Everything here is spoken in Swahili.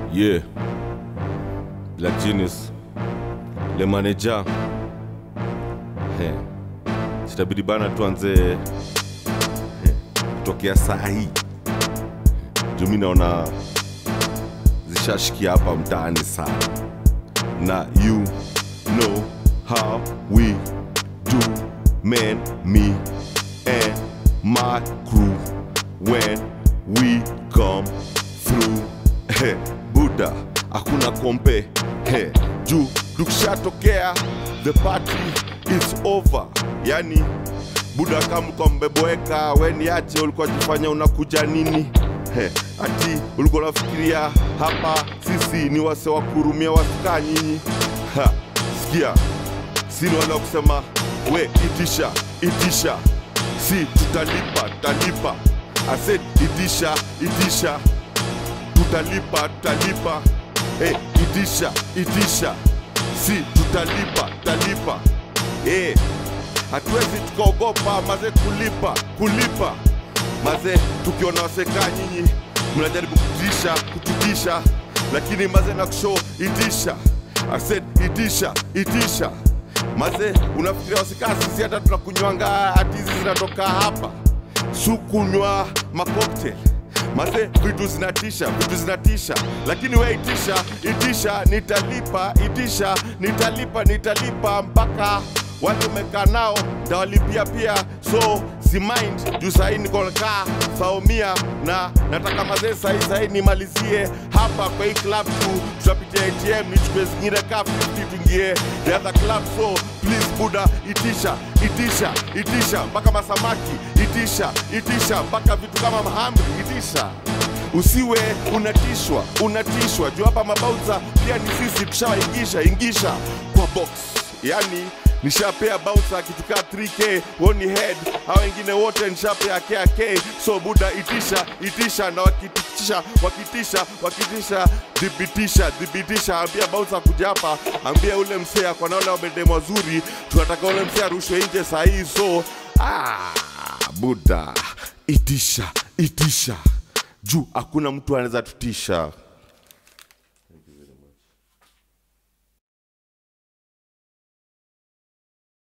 Yeah. Black Genius. Le manager. He. Sitabidi bana tuanze he, kutokea saa hii. Juu mi naona zishashikia hapa mtaani sana. Na you know how we do man me and my crew when we come through He, buda hakuna kompe He, juu tukishatokea the party is over yani buda kama ulikuwa mmeboeka weniache ulikuwa jifanya unakuja nini He, ati ulikuwa unafikiria hapa sisi ni wase wa kurumia wasikaa nyinyi Ha, sikia sini wale wa kusema we itisha itisha si tutalipa tutalipa I said itisha itisha tutalipa tutalipa hey, itisha itisha si tutalipa tutalipa hey, hatuwezi tukaogopa maze kulipa kulipa maze tukiona wasekaa nyinyi mnajaribu kutisha kututisha lakini maze na kushow itisha I said itisha itisha maze unafikiria wasikaa sisi hata tunakunywanga hati hizi zinatoka hapa sukunywa makoktel maze vitu zinatisha vitu zinatisha lakini we itisha itisha nitalipa itisha nitalipa nitalipa mpaka wale umekaa nao ndawalipia pia so si mind juu sahii nikokaa saumia na nataka mazee sahii sahii nimalizie hapa kwa hii club tu tutapitia atm nichukue zingine ka 50 tuingie the other club so please buda itisha itisha itisha mpaka masamaki itisha itisha mpaka vitu kama mahamri itisha usiwe unatishwa unatishwa juu hapa mabauza pia ni sisi tushawaingisha ingisha kwa box yani nishapea bouncer kitu kaa 3k woni head hao wengine wote nishapea kak so buda itisha itisha na wakitisha wakitisha wakitisha dhibitisha dhibitisha ambia bouncer kuja hapa ambia ule msea kwa naole wamedemu wazuri tunataka ule msea arushwe nje sahii so ah, buda itisha itisha juu hakuna mtu anaweza tutisha